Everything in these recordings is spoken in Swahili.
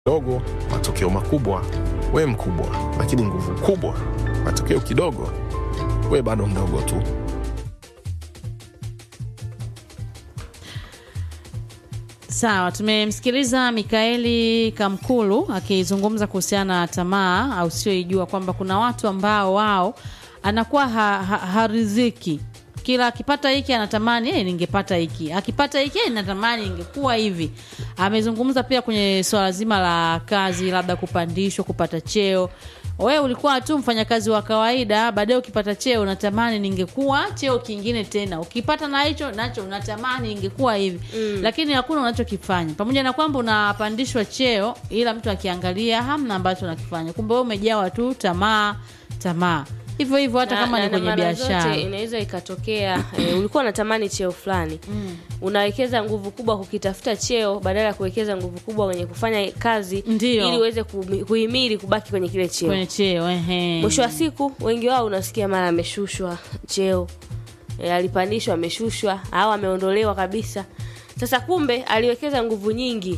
dogo, matokeo makubwa, we mkubwa, lakini nguvu kubwa, matokeo kidogo, we bado mdogo tu. Sawa, tumemsikiliza Mikaeli Kamkulu akizungumza kuhusiana na tamaa au sioijua kwamba kuna watu ambao wao anakuwa ha, ha, hariziki kila akipata hiki anatamani hey, ningepata hiki, akipata hiki hey, natamani ingekuwa hivi. Amezungumza pia kwenye swala zima la kazi, labda kupandishwa, kupata cheo. Wewe ulikuwa tu mfanyakazi wa kawaida, baadaye ukipata cheo unatamani ningekuwa cheo kingine tena, ukipata na hicho nacho unatamani ingekuwa hivi mm. Lakini hakuna unachokifanya, pamoja na kwamba unapandishwa cheo, ila mtu akiangalia hamna ambacho unakifanya. Kumbe wewe umejawa tu tamaa, tamaa hivyo hivyo hata Na- kama na- ni na kwenye mara biashara zote inaweza ikatokea e, ulikuwa unatamani cheo fulani mm. unawekeza nguvu kubwa kukitafuta cheo badala ya kuwekeza nguvu kubwa kwenye kufanya kazi Ndiyo. ili uweze kuhimi- kuhimili kubaki kwenye kile cheo kwenye cheo ehe. mwisho wa siku wengi wao unasikia mara ameshushwa cheo e, alipandishwa ameshushwa au ameondolewa kabisa sasa kumbe aliwekeza nguvu nyingi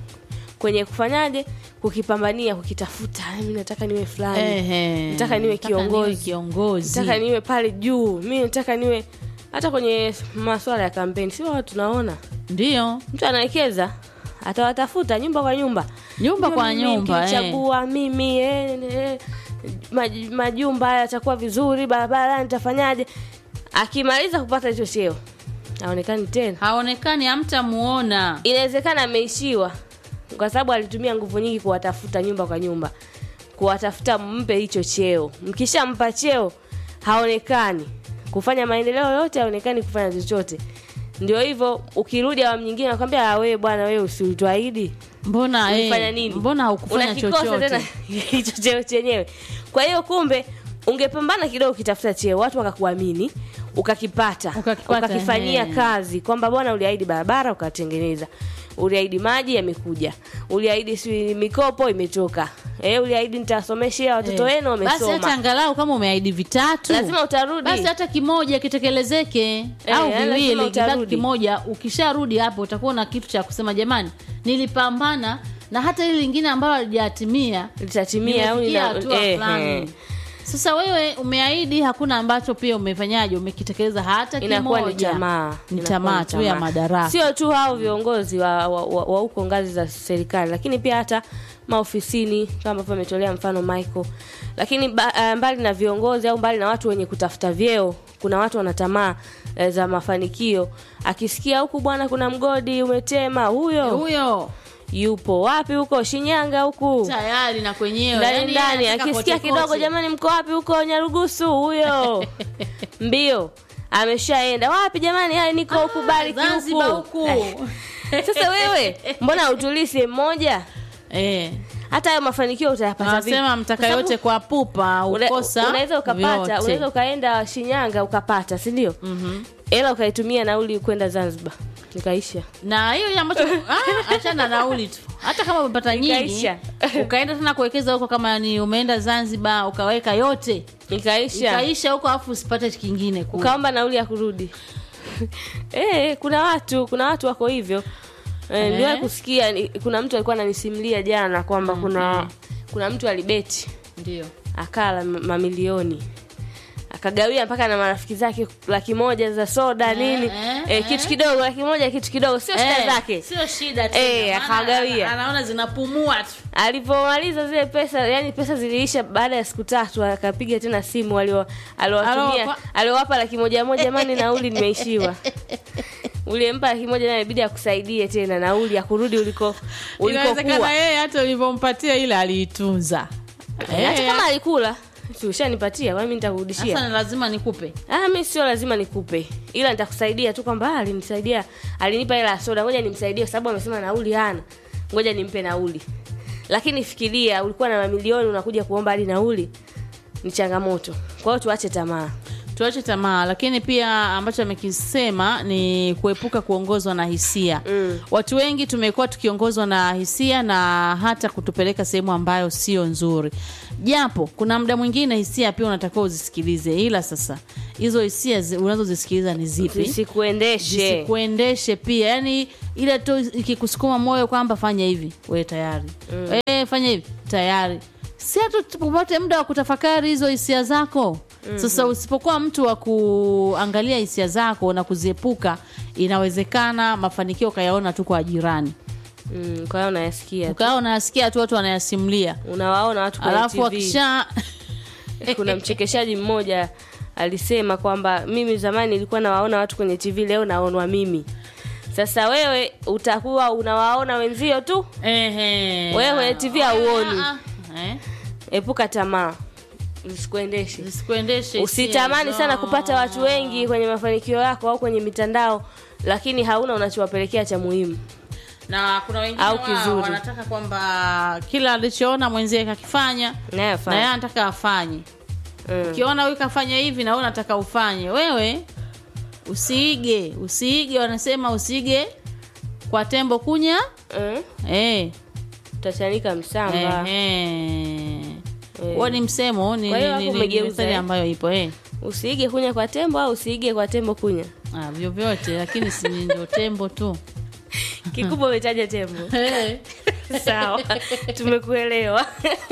kwenye kufanyaje kukipambania kukitafuta mi nataka niwe fulani Ehe. nataka niwe kiongozi. kiongozi nataka niwe pale juu mi nataka niwe hata kwenye maswala ya kampeni sio watu tunaona ndio mtu anawekeza atawatafuta nyumba kwa nyumba Nyumba kwa Mimi nyumba, nikichagua mimi eh, eh, maj, majumba haya yatakuwa vizuri barabara nitafanyaje akimaliza kupata hicho cheo aonekani tena haonekani hamtamuona inawezekana ameishiwa kwa sababu alitumia nguvu nyingi kuwatafuta nyumba kwa nyumba kuwatafuta mpe hicho cheo mkishampa cheo haonekani kufanya maendeleo yote haonekani kufanya chochote ndio hivyo ukirudi awamu nyingine nakwambia "Ah, wewe bwana wewe usiutuahidi mbona ulifanya eh, nini mbona haukufanya Unakikosa tena chochote hicho cheo chenyewe kwa hiyo kumbe ungepambana kidogo ukitafuta cheo watu wakakuamini ukakipata, Ukakipata, ukakifanyia he. kazi kwamba bwana uliahidi barabara ukatengeneza uliahidi maji yamekuja uliahidi si mikopo imetoka eh, uliahidi nitasomeshea watoto Eh. wenu basi hata wamesoma angalau kama umeahidi vitatu lazima utarudi basi hata kimoja kitekelezeke Eh, au lazima viwili kibaki utarudi. kimoja ukisharudi hapo utakuwa na kitu cha kusema jamani nilipambana na hata hili lingine ambalo halijatimia litatimia au nimefikia nina- hatua eh, fulani eh. sasa wewe umeahidi hakuna ambacho pia umefanyaje umekitekeleza hata inakuwa ni kimoja tamaa ni Inakuwa tamaa ni tu ya tamaa. madaraka sio tu hao viongozi wa wa- wa- wa huko ngazi za serikali lakini pia hata maofisini kama ambavyo ametolea mfano Michael lakini ba, uh, mbali na viongozi au mbali na watu wenye kutafuta vyeo kuna watu wana tamaa eh, za mafanikio akisikia huku bwana kuna mgodi umetema huyo huyo yupo wapi huko Shinyanga huku tayari na kwenyewe ndani yani ndani anataka akisikia kote kidogo kote. jamani mko wapi huko nyarugusu huyo mbio ameshaenda wapi jamani haya niko huku bariki Zanzibar huku huku sasa wewe mbona utulii sehemu moja eh hata hayo mafanikio utayapata vipi? wanasema mtaka Kwa sababu yote kwa pupa una- ukosa unaweza ukapata vyote. unaweza ukaenda shinyanga ukapata si ndio mm ukaitumia nauli kwenda zanzibar ikaisha na hiyo ile ambacho ah, achana na nauli tu hata kama umepata nyingi Ikaisha. ukaenda tena kuwekeza huko kama ni umeenda zanzibar ukaweka yote ikaisha ikaisha huko alafu usipate kingine kule. ukaomba nauli ya kurudi eh kuna watu kuna watu wako hivyo eh, niliwahi kusikia ni- kuna mtu alikuwa ananisimulia jana kwamba kuna kuna mtu alibeti ndio akala m- mamilioni akagawia mpaka na marafiki zake laki moja za soda nini eh, eh, kitu kidogo laki moja kitu kidogo sio shida Eh, zake sio shida Eh, tena, maana akawagawia. ana- anaona zinapumua tu alivyomaliza zile pesa yani pesa ziliisha baada ya siku tatu akapiga tena simu alio- aliowatumia Alowapa- aliowapa laki moja moja mani nauli nimeishiwa uliempa laki moja naye ibidi akusaidie tena nauli ya kurudi uliko inawezekana ulikokuwa yeye hata ulivyompatia ile aliitunza Eh, hata kama alikula si ushanipatia kwani mi nitakurudishia sasa ni lazima nikupe Ah, mi sio lazima nikupe ila nitakusaidia tu kwamba ah, alinisaidia alinipa hela ya soda ngoja nimsaidie kwa sababu amesema nauli hana ngoja nimpe nauli lakini fikiria ulikuwa na mamilioni unakuja kuomba hadi nauli ni changamoto kwa hiyo tuache tamaa tuache tamaa lakini pia ambacho amekisema ni kuepuka kuongozwa na hisia mm. watu wengi tumekuwa tukiongozwa na hisia na hata kutupeleka sehemu ambayo sio nzuri japo kuna muda mwingine hisia pia unatakiwa uzisikilize ila sasa hizo hisia zi- unazozisikiliza ni zipi zisikuendeshe zisikuendeshe pia yani ile tu ikikusukuma moyo kwamba fanya hivi we tayari mm. e, fanya hivi tayari si hatu popote muda wa kutafakari hizo hisia zako mm-hmm. sasa usipokuwa mtu wa kuangalia hisia zako na kuziepuka inawezekana mafanikio ukayaona tu kwa jirani mm, kwa hiyo unayasikia tu. ukawa unayasikia tu watu wanayasimulia unawaona watu kwenye alafu TV. wakisha kuna mchekeshaji mmoja alisema kwamba mimi zamani nilikuwa nawaona watu kwenye tv leo naonwa mimi sasa wewe utakuwa unawaona wenzio tu Ehe. Wewe kwenye TV hauoni. Ah, ah. Eh? epuka tamaa zisikuendeshe zisikuendeshe usitamani hisia sana hizo. kupata watu wengi kwenye mafanikio yako au kwenye mitandao lakini hauna unachowapelekea cha muhimu na kuna wengine Au wao kizuri. wanataka kwamba kila alichoona mwenzie kakifanya na yeye nayafanya anataka afanye mm. ukiona huyu kafanya hivi na wewe unataka ufanye wewe usiige usiige wanasema usiige kwa tembo kunya mm. eh utachanika msamba eh huo ni msemo ni Kwa hiyo ni- hapo ni- ni umegeuza, methali eh? ambayo ipo eh usiige kunya kwa tembo au usiige kwa tembo kunya ah, vyovyote lakini si ndio tembo tu kikubwa umetaja tembo Eh. sawa tumekuelewa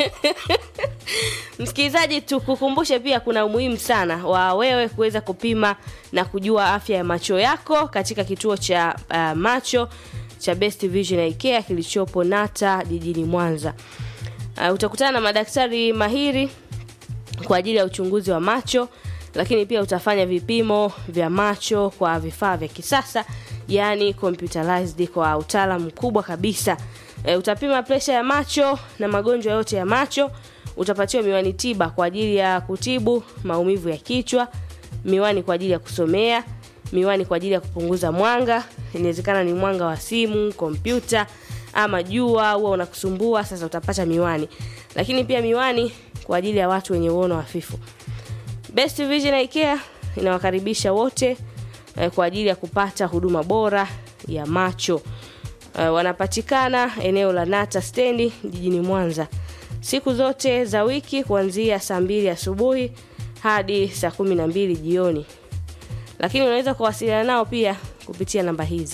msikilizaji tukukumbushe pia kuna umuhimu sana wa wewe kuweza kupima na kujua afya ya macho yako katika kituo cha uh, macho cha best vision Eye Care kilichopo nata jijini mwanza uh, utakutana na madaktari mahiri kwa ajili ya uchunguzi wa macho lakini pia utafanya vipimo vya macho kwa vifaa vya kisasa yani computerized kwa utaalamu mkubwa kabisa e, utapima presha ya macho na magonjwa yote ya macho utapatiwa miwani tiba kwa ajili ya kutibu maumivu ya kichwa miwani kwa ajili ya kusomea miwani kwa ajili ya kupunguza mwanga inawezekana ni mwanga wa simu kompyuta ama jua huwa unakusumbua sasa utapata miwani lakini pia miwani kwa ajili ya watu wenye uono hafifu best vision Eye Care inawakaribisha wote eh, kwa ajili ya kupata huduma bora ya macho eh, wanapatikana eneo la nata stendi jijini mwanza siku zote za wiki kuanzia saa mbili asubuhi hadi saa kumi na mbili jioni lakini unaweza kuwasiliana nao pia kupitia namba hizi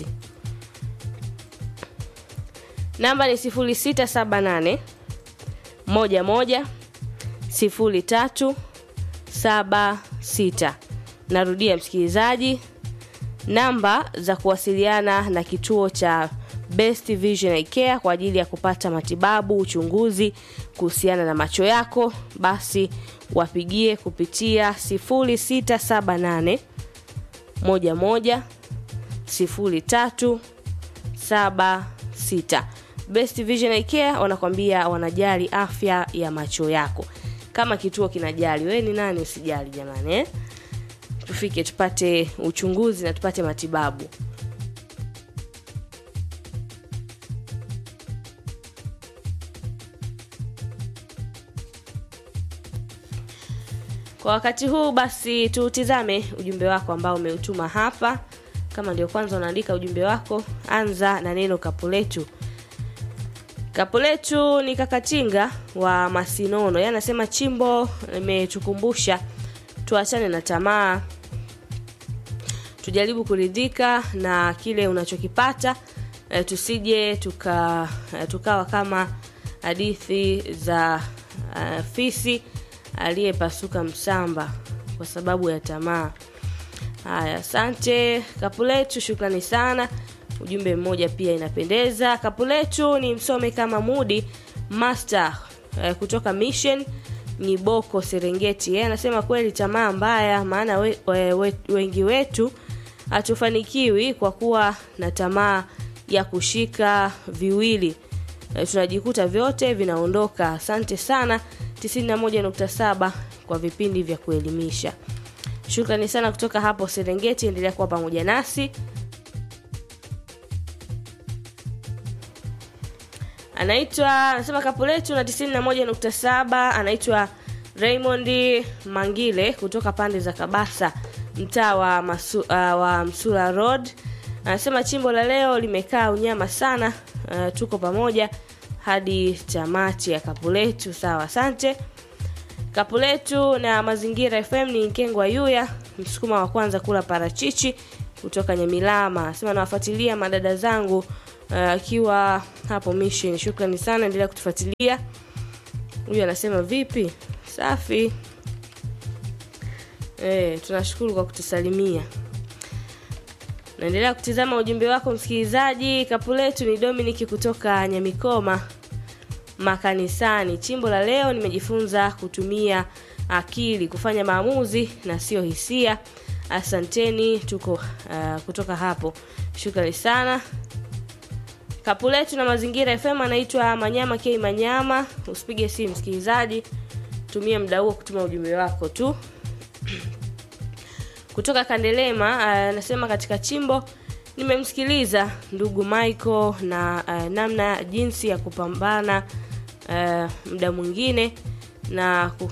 namba ni 0678 11 03 76 narudia msikilizaji namba za kuwasiliana na kituo cha best vision Eye Care kwa ajili ya kupata matibabu uchunguzi kuhusiana na macho yako basi wapigie kupitia 0678 11 03 76 best vision Eye Care wanakwambia wanajali afya ya macho yako kama kituo kinajali wewe ni nani usijali jamani eh? tufike tupate uchunguzi na tupate matibabu kwa wakati huu basi tutizame ujumbe wako ambao umeutuma hapa kama ndio kwanza unaandika ujumbe wako anza na neno kapuletu kapuletu ni kakatinga wa masinono yeye anasema chimbo imetukumbusha tuachane na tamaa tujaribu kuridhika na kile unachokipata e, tusije tuka e, tukawa kama hadithi za uh, fisi aliyepasuka msamba kwa sababu ya tamaa haya asante kapuletu shukrani sana ujumbe mmoja pia inapendeza kapuletu ni msome kama mudi master eh, kutoka mission Ngiboko Serengeti. Yeye anasema kweli tamaa mbaya, maana we, we, we, wengi wetu hatufanikiwi kwa kuwa na tamaa ya kushika viwili. E, tunajikuta vyote vinaondoka. Asante sana 91.7 kwa vipindi vya kuelimisha. Shukrani sana kutoka hapo Serengeti, endelea kuwa pamoja nasi. anaitwa anasema kapo letu na 91.7 anaitwa Raymond Mangile kutoka pande za Kabasa, mtaa wa, Masu, uh, wa Msula Road anasema chimbo la leo limekaa unyama sana. Uh, tuko pamoja hadi tamati ya kapu letu. Sawa, asante. Kapu letu na Mazingira FM ni Nkengwa Yuya, msukuma wa kwanza kula parachichi kutoka Nyamilama. Anasema nawafuatilia madada zangu akiwa uh, hapo Mission. Shukrani sana, endelea kutufuatilia. Huyu anasema vipi? Safi. Eh, tunashukuru kwa kutusalimia. Naendelea kutizama ujumbe wako msikilizaji. Kapu letu ni Dominic kutoka Nyamikoma makanisani. Chimbo la leo nimejifunza kutumia akili kufanya maamuzi na sio hisia. Asanteni, tuko uh, kutoka hapo. Shukrani sana. Kapu letu na Mazingira FM anaitwa Manyama K Manyama. Usipige simu msikilizaji, tumia muda huo kutuma ujumbe wako tu. Kutoka Kandelema anasema uh, katika chimbo nimemsikiliza ndugu Michael na uh, namna jinsi ya kupambana uh, muda mwingine na ku...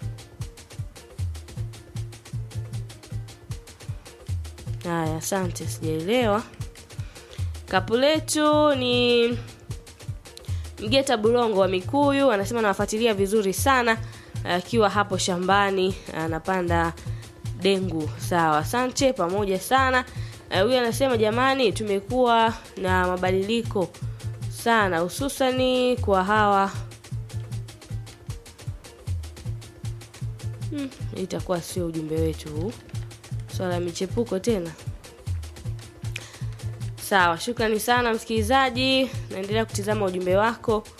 Haya, asante, sijaelewa. Kapu letu ni Mgeta Bulongo wa Mikuyu, anasema nawafuatilia vizuri sana akiwa uh, hapo shambani anapanda dengu. Sawa, asante, pamoja sana. Huyu uh, anasema jamani, tumekuwa na mabadiliko sana, hususani kwa hawa hmm, itakuwa sio ujumbe wetu huu, swala ya michepuko tena. Sawa, shukrani sana msikilizaji, naendelea kutizama ujumbe wako.